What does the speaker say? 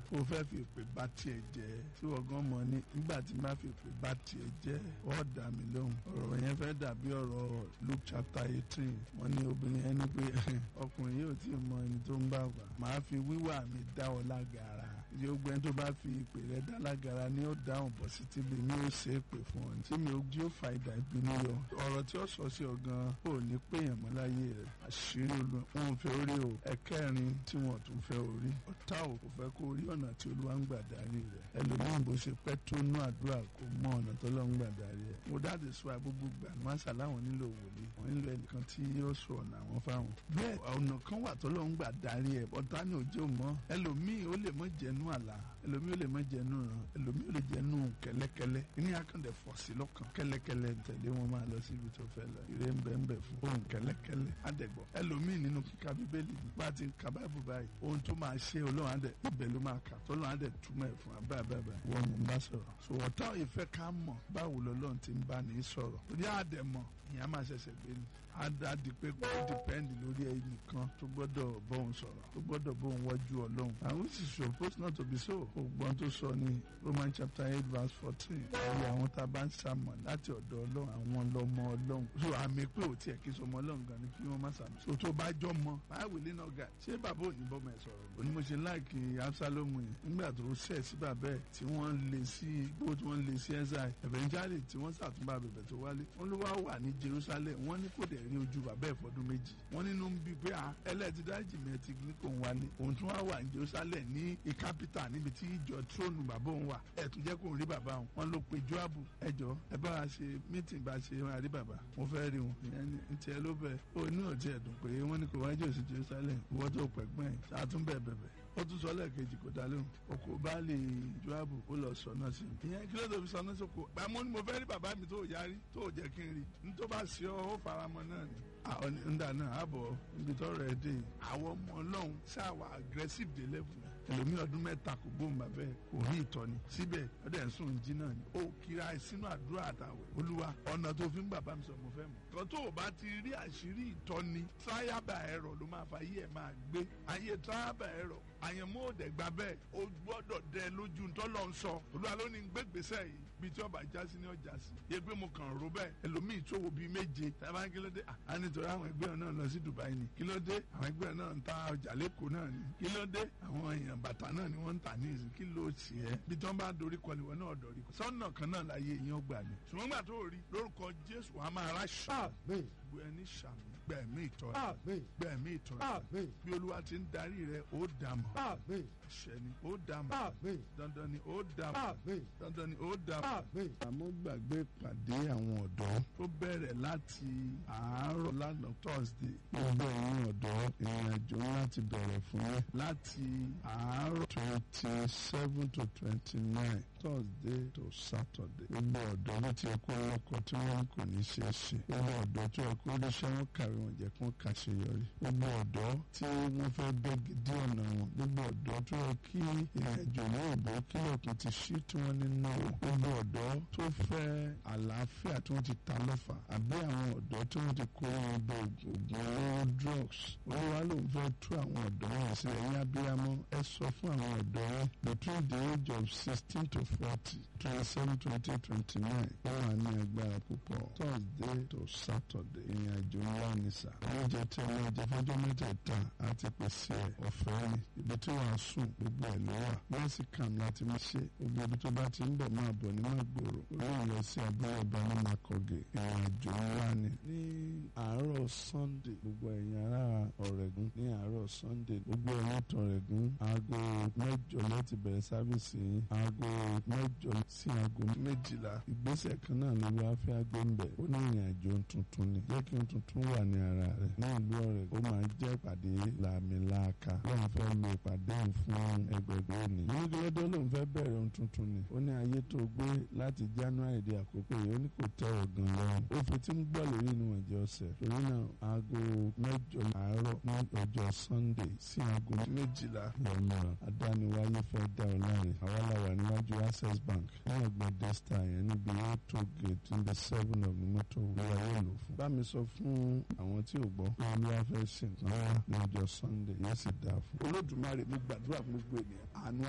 o fẹ́ fi ìpè bá tiẹ̀ jẹ́ tí wọ́n gan mọ̀ ní nígbà tí má fi ìpè bá tiẹ̀ jẹ́ ọ́ dà mí lóhùn ọ̀rọ̀ yẹn fẹ́ dàbí ọ̀rọ̀ Luke chapter eighteen wọ́n ní obìnrin ẹni pé ọkùnrin yóò tí ì mọ ẹni tó ń bá wà máa fi wíwà mi dá ọ lágara yóò gbẹ́ tó bá fi ìpè rẹ dá lágara ni ó dáhùn bọ̀ sí tíbi mi ó ṣe é pè fún ọ tí mi ò jí ó fa ìdá ìbínú yọ ọ̀rọ̀ tí ó sọ sí ọ gan ò ní péyàn mọ́ láyé rẹ̀ àṣírí olú wọn fẹ́ orí o ẹ̀kẹ́rin tí wọ́n tún fẹ́ orí ọ̀tá ò kò fẹ́ kó orí ọ̀nà tí olúwa ń gbà darí rẹ̀ ẹlòmíràn bó ṣe pẹ́ tó nú àdúrà kò mọ ọ̀nà tó lọ́ ń gbà darí rẹ̀ mo dáàdì sọ àgbógbó gbà ní wàásà láwọn nílò wòlíì wọ́n nílò ẹnìkan tí yóò sọ ọ̀nà àwọn fáwọn. bẹ́ẹ̀ ọ̀nà kan wà tó lọ́ ń gbà darí ẹ̀ ọ̀tá ni òjò mọ́ ẹlòmíì ó lè mọ́ jẹnu àlá ẹlòmíì ó lè mọ́ jẹnu ràn ẹlòmíì ó lè jẹnu kẹ́lẹ́kẹ́lẹ́ ní akàndẹ̀ fọ̀ sí lọ́kàn kẹ́lẹ́kẹ́lẹ́ tẹ̀lé wọn máa lọ síbi tó fẹ́ lọ ìrè ń bẹ ń bẹ fún ohun kẹ́lẹ́kẹ́lẹ́ àdẹ̀gbọ́ ẹlòmíì nínú kíka bíbélì bá ti ń ka báìbù báyìí ohun tó máa ṣe ọlọ́run àdẹ̀ ibẹ̀ ló máa kà tọ́lọ́run àdẹ̀ túmọ̀ ẹ̀ fún abáàbáàbá wọn mò ń bá sọ̀rọ̀ so ọ̀tá ìfẹ́ ká mọ̀ báwo lọ́lọ́run ti ń bá ní sọ̀rọ̀ ní àdẹ̀mọ̀ ìyẹn á máa ṣẹ̀ṣẹ̀ gbé ni á di pé kó dìpẹ́ndì lórí ẹnì kan tó gbọ́dọ̀ bóun sọ̀rọ̀ tó gbọ́dọ̀ bóun wọ́jú ọlọ́run and which is supposed not to be so ògbọ́n tó sọ ní Roman chapter eight verse fourteen ẹ̀rí àwọn tá a bá ń sàmọ̀ láti ọ̀dọ̀ ọlọ́run àwọn lọ́mọ ọlọ́run so àmì pé ò tiẹ̀ kí sọmọ ọlọ́run gan ni kí wọ́n má sàmì so tó bá jọ mọ báwo lè náà ga ṣé bàbá ò ní bọ́ mọ̀ ẹ̀ sọ̀rọ̀ òní mo ṣe láìkì Absalomu yẹn nígbà tó ṣẹ̀ sí bàbá ẹ̀ tí wọ́n lè sí gbó tí wọ́n lè sí ẹ̀sáì eventually tí wọ́n ṣàtúnbà bẹ̀bẹ̀ tó wálé wọ́n ló wá wà ní Jerusalem wọ́n ní kò dẹ̀ rí ojú bàbá ẹ̀ fọdún méjì wọ́n nínú ń bí pé ẹlẹ́ẹ̀tì dájì mẹ́tì ní kò ń wálé òun tún wá wà ní Jerusalem ní ìkápítà níbi tí ìjọ tróònù bàbá òun wà ẹ̀ tún jẹ́ kó ń rí bàbá òun wọ́n ló pe Joabu ẹjọ́ ẹ bá wa ṣe mítìn bá ṣe máa rí bàbá mo fẹ́ rí wọn ìyẹn ní tiẹ̀ ló bẹ̀ ó ní òtí ẹ̀dùn pé wọ́n ní kò wájú òsì Jerusalem ìwọ́ tó pẹ̀gbọ́n ẹ̀ ṣàtúnbẹ̀ bẹ̀bẹ̀ ó tún sọ lẹ́ẹ̀kejì kò dá lóhùn oko baálé Joabu ó lọ sọ náà sí i ìyẹn kí ló tó fi sọ náà sóko àmọ́ ni mo fẹ́ rí bàbá mi tó yarí tó jẹ́ kí n rí ní tó bá ṣe ọ́ ó faramọ́ náà ni àwọn ńdà náà àbọ̀ níbi tó rẹ̀ dé àwọn ọmọ ọlọ́run ṣáàwà aggressive dé level ẹlòmí ọdún mẹ́ta kò gbóhùn bàbẹ́ kò rí ìtọ́ni síbẹ̀ ọdẹ ẹ̀sùn jí náà ni ó kíra sínú àdúrà àtàwẹ̀ olúwa ọ̀nà tó fi ń bàbá mi sọ mo fẹ́ mọ̀ kan tó o bá ti rí àṣírí ìtọ́ni tíráyàbà ẹ̀rọ ló máa fa ayé ẹ̀ máa gbé ayé tíráyàbà ẹ̀rọ àyànmọ́ òdẹ gbà bẹ́ẹ̀ o gbọ́dọ̀ dẹ lójú ntọ́lọ́ ń sọ olúwa ló ní gbégbèsè yìí bíi tí ọba jásí ní ọjà sí yẹ pé mo kàn ró bẹ́ẹ̀ ẹlòmíì tó wo bíi méje tábà kí ló dé à nítorí àwọn ẹgbẹ́ náà lọ sí Dubai ni kí ló dé àwọn ẹgbẹ́ náà ń ta ọjà lẹ́kọ̀ọ́ náà ni kí ló dé àwọn èèyàn bàtà náà ni wọ́n ń tà ní ìsìn kí ló ṣe é bí tí wọ́n bá dorí kọ níwọ̀n náà dorí kọ sọ́nà kan náà láyé èèyàn gbà ní ṣùgbọ́n gbà tó rí lórúkọ Jésù wàá máa ra ṣáà gbogbo ẹni ṣàmì gbẹ̀mí ìtọ́ni gbẹ̀mí ìtọ́ni bí Olúwa ti ń darí rẹ ó dàmọ̀ àṣẹ ni ó dàmọ̀ dandan ni ó dàmọ̀ dandan ni ó dàmọ̀. àmọ́ gbàgbé ìpàdé àwọn ọ̀dọ́ tó bẹ̀rẹ̀ láti àárọ̀ lánàá Thursday gbogbo ẹ̀yin ọ̀dọ́ ìrìn àjò láti bẹ̀rẹ̀ fún yín láti àárọ̀ twenty seven to twenty nine Thursday to Saturday gbogbo ọ̀dọ́ ló ti ẹ̀kọ́ ọlọ́kọ̀ tí wọ́n kò ní ṣe é ṣe gbogbo ọ̀dọ́ tí wọ́n kó lóṣẹ́ wọn kàwé wọn jẹ́ kí wọ́n kàṣeyọrí gbogbo ọ̀dọ́ tí wọ́n fẹ́ bẹ́gi dí ọ̀nà wọn gbogbo ọ̀dọ́ tó yẹ kí ìrìnàjò ní òbó kílọ̀kùn ti ṣí tí wọ́n ní náà gbogbo ọ̀dọ́ tó fẹ́ àlàáfíà tí wọ́n ti ta lọ́fà àbí àwọn ọ̀dọ́ tí wọ́n ti kó wọn bọ ògùn olóró drugs olúwa ló ń fẹ́ tú àwọn ọ̀dọ́ wọn sí ẹ̀yìn abiyamọ ẹ sọ fún àwọn ọ̀dọ́ wọn between the age of sixteen to forty twenty seven twenty twenty nine wọ́n wà ní agbára púpọ̀ Thursday to Saturday ìrìn àjò ńlá ní sà oúnjẹ tí wọ́n jẹ fọ́jọ́ mẹ́tẹ̀ẹ̀ta àti pèsè ẹ̀ ọ̀fẹ́ ni ibi tí wọ́n á sùn gbogbo ẹ̀ ló wà wọ́n sì kàn láti máa ṣe gbogbo ibi tó bá ti ń bọ̀ máa bọ̀ ní máa gbòòrò olóhùn lọ sí abúlé ọba ní makọ̀gẹ̀ ìrìn àjò ńlá ni. ní àárọ̀ Sunday gbogbo ẹ̀yin ará ọ̀rẹ́gun ní àárọ̀ Sunday gbogbo ẹ̀yin tọ̀rẹ́gun aago mẹ́jọ láti bẹ̀rẹ̀ sáfìsì yín aago mẹ́jọ sí aago méjìlá ìgbésẹ̀ kan náà ló wá fẹ́ agbóńbẹ̀ ó ní ìrìn àjò tuntun ni jẹ́ kí n tuntun wà ní ara rẹ̀ ní ìlú ọ̀rẹ́ ó máa jẹ́ ìpàdé làmìlàaka lóun fẹ́ lo ìpàdé òun fún ẹgbẹ̀gbẹ̀ òní. onígbẹ́lẹ́dọ́ lòun fẹ́ bẹ̀rẹ̀ ohun tuntun ni ó ní ayé tó gbé láti January di àkókò yìí ó ní kò tẹ́ ọ̀gàn lọ́rùn ó fi tí ń gbọ́ lórí inú ẹ̀jẹ̀ ọ̀sẹ̀ torí náà aago mẹ́jọ àárọ̀ ní ọjọ́ Sunday sí aago méjìlá lọ́mọ̀ràn adániwáyé fẹ́ dá ọ láre àwa la wà níwájú Access Bank ní ọgbọ̀n desta yẹn níbi auto gate níbi seven of mọ́tò wíwá yóò lò fún. bá mi sọ fún àwọn tí ò gbọ́ pé olúwa fẹ́ ṣe nǹkan wá ní ọjọ́ Sunday yóò sì dáa fún. Olódùmarè mo gbàdúrà fún gbogbo ènìyàn àánú